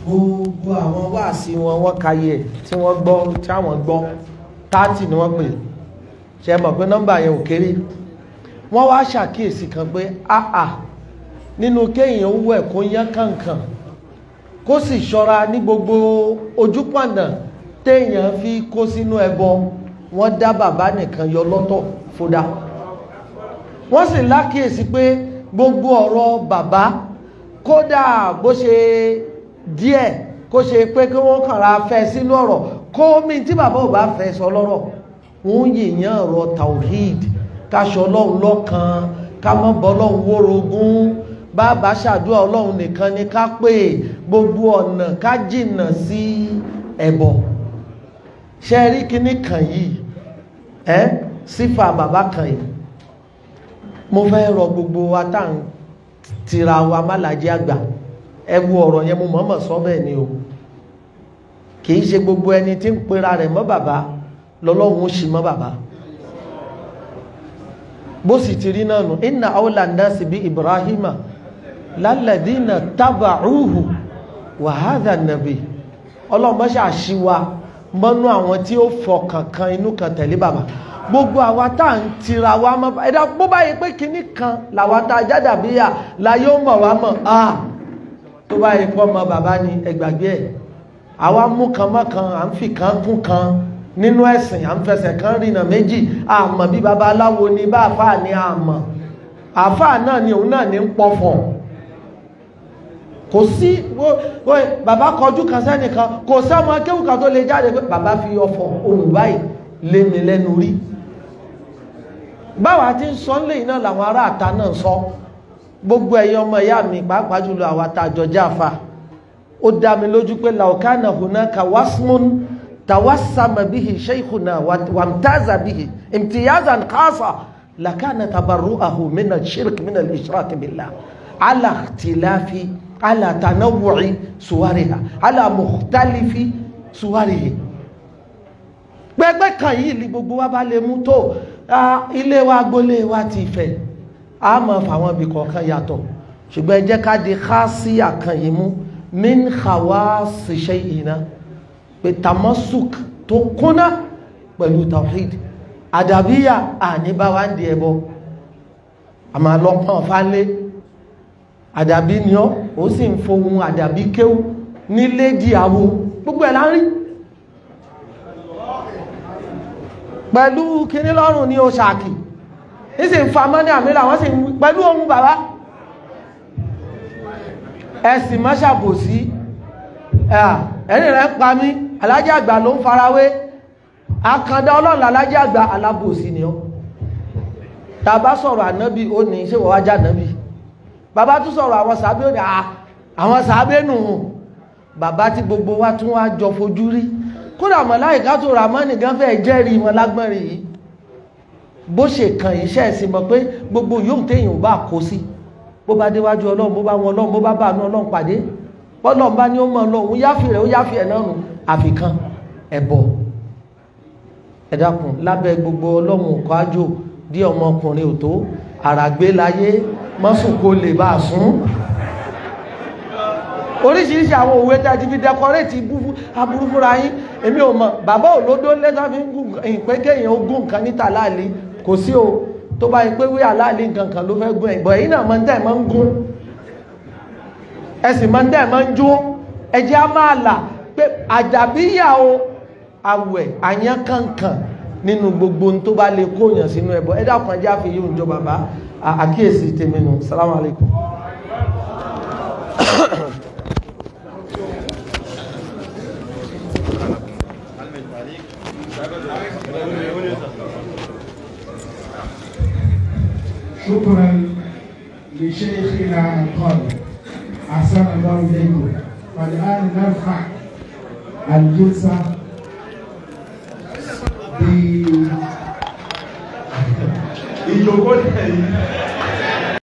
gbogbo àwọn wáàsí wọn wọ́n kayé ẹ̀ tí wọ́n gbọ́ tí àwọn gbọ́ tààtì ni wọ́n pè ṣe mọ̀ pé nọ́mbà yẹn ò kéré wọ́n wá ṣàkíyèsí kan pé àà nínú kéèyàn owó ẹ̀ kó yán kànkàn kó sì ṣọ́ra ní gbogbo ojúpọ̀nà téèyàn fi kó sínú ẹbọ wọ́n dá bàbá nìkan yọ lọ́tọ̀ fúdá wọ́n sì lákíyèsí pé gbogbo ọ̀rọ̀ bàbá kódà bó ṣe díẹ̀ kó ṣe pé kí wọ́n kànra fẹ́ sínú ọ̀rọ̀ kó mi tí bàbá ò bá fẹ́ sọ lọ́rọ̀ wọ́n yìnyàn ọ̀rọ̀ tawhid káṣọ ọlọ́run lọ́kan ká mọ́ bọ́ ọlọ́run wórogún bàbá ṣàdúrà ọlọ́run nìkan ni ká pè gbogbo ọ̀nà ká jìnnà sí ẹbọ ṣe rí kíní kan yìí ẹ́ sífà bàbá kan yìí mo fẹ́ rọ gbogbo wa tá à ń tira wa málàjẹ́ àgbà ẹ wo ọ̀rọ̀ yẹn mo mọ̀ọ́mọ̀ sọ bẹ́ẹ̀ ni o kì í ṣe gbogbo ẹni tí ń pera rẹ̀ mọ́ bàbá lọ́lọ́run ó ṣì mọ́ bàbá bó sì ti rí náà nù inna awla nasi bí ibrahima lálẹ́dínà taba'uhu wa hadha nabi ọlọ́mọṣà ṣíwa mọ́nú àwọn tí ó fọkàn kan inú kan tẹ̀lé bàbá gbogbo àwa tá à ń tira wa mọ́ ẹ̀dá bó bá yẹ pé kinní kan làwa tá a jáde àbíyà la yóò mọ̀ wá mọ̀ ah tó bá yẹ pọ́ mọ bàbá ni ẹgbàgbé ẹ̀ àwa mú kan mọ́ kan à ń fi kan kún kan nínú ẹ̀sìn à ń fẹsẹ̀ kan rìnà méjì àmọ́ bí baba aláwo ni bá àfáà ní àmọ́ àfáà náà ni òun náà ní ń pọ̀fọ̀ kò sí bàbá kọjú kan sẹ́nìkan kò sẹ́mọ kéwùkà tó lè jáde pé bàbá fi ọfọ̀ ohun báyìí lé mi lẹ́nu rí báwa ti ń sọ ń lè iná làwọn ará àta náà sọ gbogbo ẹ̀yọ́ ọmọ ìyá mi pàápàá jùlọ àwọn àtàjọ jáfa ó dá mi lójú pé laukana hunaka wasmun tawassama bihi shaykhuna wamtaza bihi imtiyazan khasa lakana tabarru'ahu min al-shirk min al-ishrak billah ala ikhtilafi ala tanawwu'i suwariha ala mukhtalifi suwarihi gbẹgbẹ kan yìí ni gbogbo wa bá lè mú tó ilé wa gbólé wa ti fẹ̀ a mọ̀ fàwọn ibì kọ̀ọ̀kan yàtọ̀ ṣùgbọ́n ẹ jẹ́ ká di khasiya kan yìí mú min khawasi shay'ina pé tamasuk tó kúnná pẹ̀lú tawhid àdàbíyà àníbáwá ń di ẹbọ àmà lọ́pọ̀ fánlé àdàbí ni ọ́ ó sì ń fohun àdàbí kéwú nílé díàwó gbogbo ẹ̀ lárí pẹ̀lú kíní lọ́rùn ní o ṣàkì ìsìn fa mọ́ní àmìlà wọ́n sì pẹ̀lú ohun bàbá ẹ̀sìn má ṣàbòsí ẹ̀rìn rẹ̀ ń pa mí alájẹ́ àgbà ló ń farawé akàndá ọlọ́run alájẹ́ àgbà alábòsí ni ọ́ tàbá sọ̀rọ̀ ànábì ó ní ṣé wọ́n wájá ànábì bàbá tún sọ̀rọ̀ àwọn sàábé ó ní àwọn sàábé nù bàbá tí gbogbo wa tún wá jọ fojú rí kódà màláíkà tó Ràmánì gan fẹ́ jẹ́rìí wọn lágbọ́nrin yìí bó ṣe kan iṣẹ́ ẹ̀sìn mọ̀ pé gbogbo yóò téèyàn bá kó sí bó bá déwájú ọlọ́run bó bá wọn ọlọ́run bó bá bá àánú ọlọ́run pàdé bọ́lọ́run bá ní ó mọ̀ ọlọ́run yáfì rẹ̀ ó yáfì ẹ̀ náà nù àfikàn ẹ̀bọ̀ ẹ dákun lábẹ́ gbogbo ọlọ́run ọkọ̀ ájò dí ọmọkùnrin ò tó àràgbé láyé mọ́sùn kó lè bá a sún oríṣiríṣi àwọn òwe tí a ti fi dẹkọrẹ́tì aburú fúnra yín èmi ò mọ̀ bàbá òlódó lẹ́sà fi ń gùn ìpé kéèyàn ó gùn nǹkan níta láàlì kò sí o tó bá yẹ pé wí àláàlì nǹkan kan ló fẹ́ gùn ẹ̀bọ̀ èyí náà máa ń tẹ̀ máa ń gún ẹ̀sìn máa ń tẹ̀ máa ń jó ẹjẹ́ á máa là pé àjàbíyà o àwẹ̀ àyàn kankan nínú gbogbo tó bá lè kóyàn sínú ẹbọ ẹ dákun ẹjẹ́ àfi yóò jọ bàbá àkíyèsí tèmi nù salamu alaykum. شكرا لشيخنا القاضي احسن الله اليكم والان نرفع الجلسه ب ìjókòó tẹ̀yìn